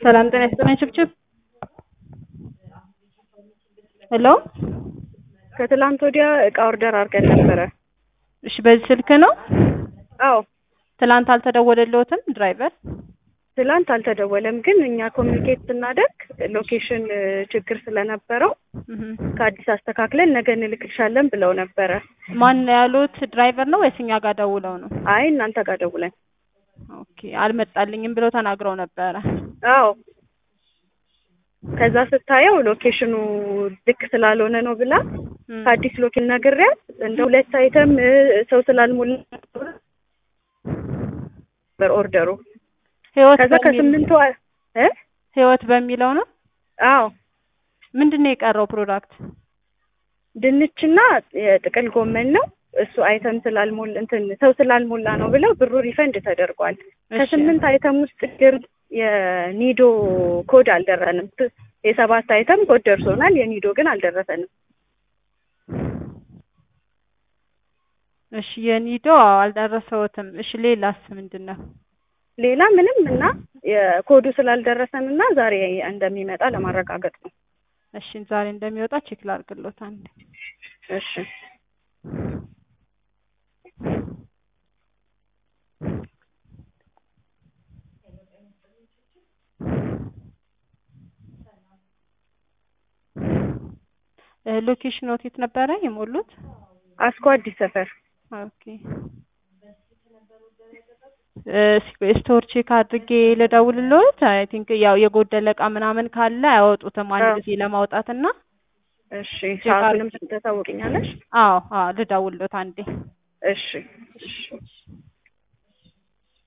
ሰላም ጤና ይስጥልኝ ችብችብ ሄሎ ከትላንት ወዲያ እቃ ኦርደር አድርገን ነበረ። እሺ በዚህ ስልክ ነው አዎ ትላንት አልተደወለልዎትም ድራይቨር ትላንት አልተደወለም፣ ግን እኛ ኮሚኒኬት ስናደርግ ሎኬሽን ችግር ስለነበረው እህ ከአዲስ አስተካክለን ነገ እንልክልሻለን ብለው ነበረ። ማን ያሉት ድራይቨር ነው ወይስ እኛ ጋር ደውለው ነው አይ እናንተ ጋር ደውለን ኦኬ አልመጣልኝም ብለው ተናግረው ነበረ አዎ ከዛ ስታየው ሎኬሽኑ ልክ ስላልሆነ ነው ብላ እም፣ ከአዲስ ሎኬሽን ነግሬያት እንደ ሁለት አይተም እ፣ ሰው ስላልሞላ ነበር ኦርደሩ። ህይወት ከዛ በሚል ከስምንቱ አ- እ ህይወት በሚለው ነው አዎ ምንድን ነው የቀረው ፕሮዳክት ድንችና የጥቅል ጎመን ነው። እሱ አይተም ስላልሞላ እንትን ሰው ስላልሞላ ነው ብለው ብሩ ሪፈንድ ተደርጓል። እሺ። ከስምንት አይተም ውስጥ ግን የኒዶ ኮድ አልደረንም። ት- የሰባት አይተም ኮድ ደርሶናል። የኒዶ ግን አልደረሰንም። እሺ የኒዶ አዎ አልደረሰዎትም እሺ ሌላስ ምንድን ነው ሌላ ምንም እና የኮዱ ስላልደረሰን እና ዛሬ እንደሚመጣ ለማረጋገጥ ነው። እሺ ዛሬ እንደሚወጣ ቼክ ላድርግሎት አንዴ እሺ እ፣ ሎኬሽን የት ነበረ የሞሉት አስኮ አዲስ ሰፈር ኦኬ እ፣ ስቶር ቼክ አድርጌ ልደውልልዎት አይ ቲንክ ያው የጎደለ እቃ ምናምን ካለ አያወጡትም አንድ አዎ። ጊዜ ለማውጣት እና እሺ ሰዓቱንም ታሳውቅኛለሽ? አዎ አዎ ልደውልልዎት አንዴ እሺ እሺ